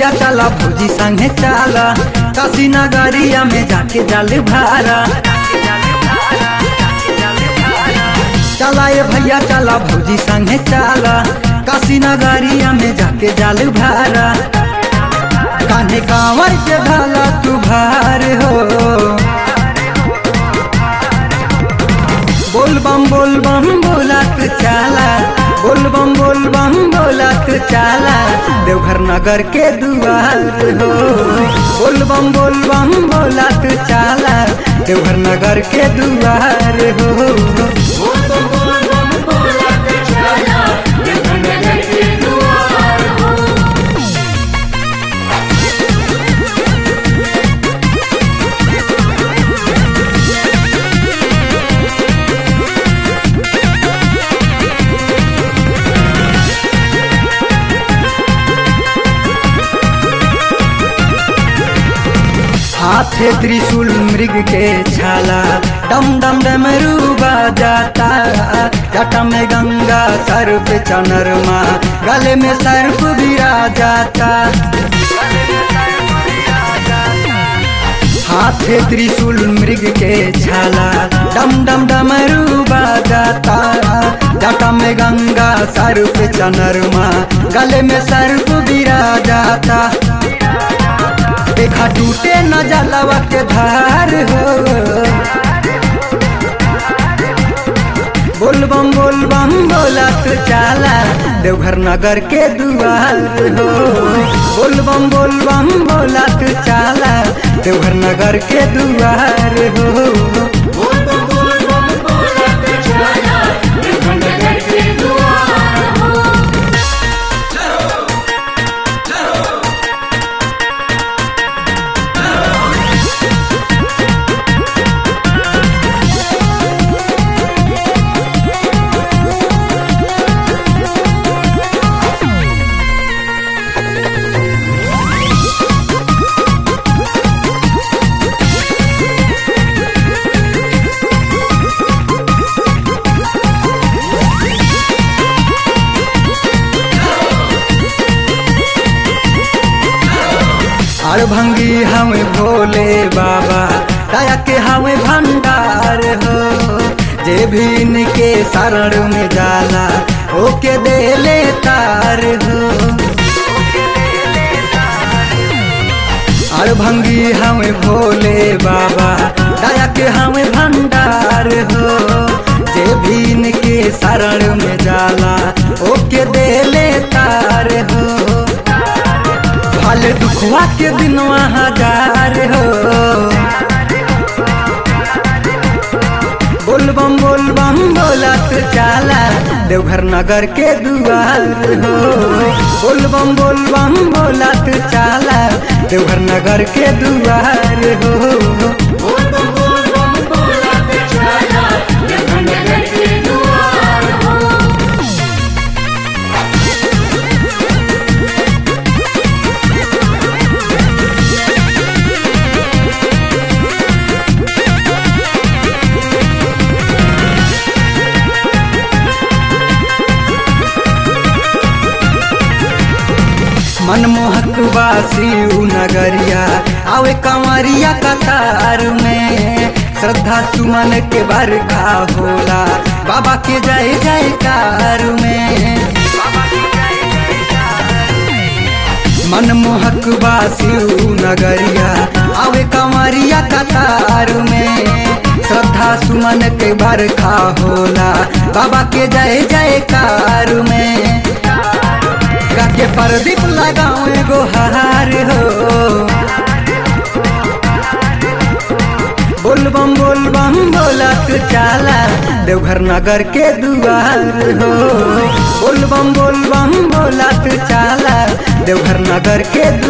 भैया चला भौजी संगे चला काशी नगरिया में जाके जल भारा चला ये भैया चला भौजी संगे चला काशी नगरिया में जाके जल भारा कान्हे कांवर के ढाला तू भार हो बोल बम बोल बम बोलत चाला बोल बम बोल बम बोलत चाला देवघर नगर के दुआर हो बोल बम बोल बम बोलत चाला देवघर नगर के दुआर हो हाथे त्रिशूल मृग के छाला डम डम डमरू बजाता जटा में गंगा सर्प चनरमा गले में सर्प बिरा जाता हाथे त्रिशूल मृग के छाला डम डम डमरू बजाता जटा में गंगा सर्प चनरमा गले में सर्प बिरा जाता देखा टूटे न जलवा के धार हो बोल बम बोल बम बोलत चाला देवघर नगर के दुआर हो बोल बम बोल बम बोलत चाला देवघर नगर के दुआर हो और भंगी हमें भोले बाबा दया के हमें भंडार हो जे भी इनके शरण में जाला ओके दे ले तार हो और भंगी हमें भोले बाबा दया के हमें भंडार हो जे भी इनके शरण में जाला ओके दे ले तार हो फल दुखवा के दिनवा हजार हो बोल बम बोल बम बोलत चाला देवघर नगर के दुआर हो बोल बम बोल बम बोलत चाला देवघर नगर के दुआर हो मनमोहक वासी उ नगरिया आवे कंवरिया कतार में श्रद्धा सुमन के बरखा होला बाबा के जय जयकार में मनमोहक वासी उ नगरिया आवे कंवरिया कतार में श्रद्धा सुमन के बरखा होला बाबा के जय जयकार में के प्रदीप लगाओ एगो हार हो बोल बम बोल बम बोलत चाला देवघर नगर के दुआर हो बोल बम बोल बम बोलत चाला देवघर नगर के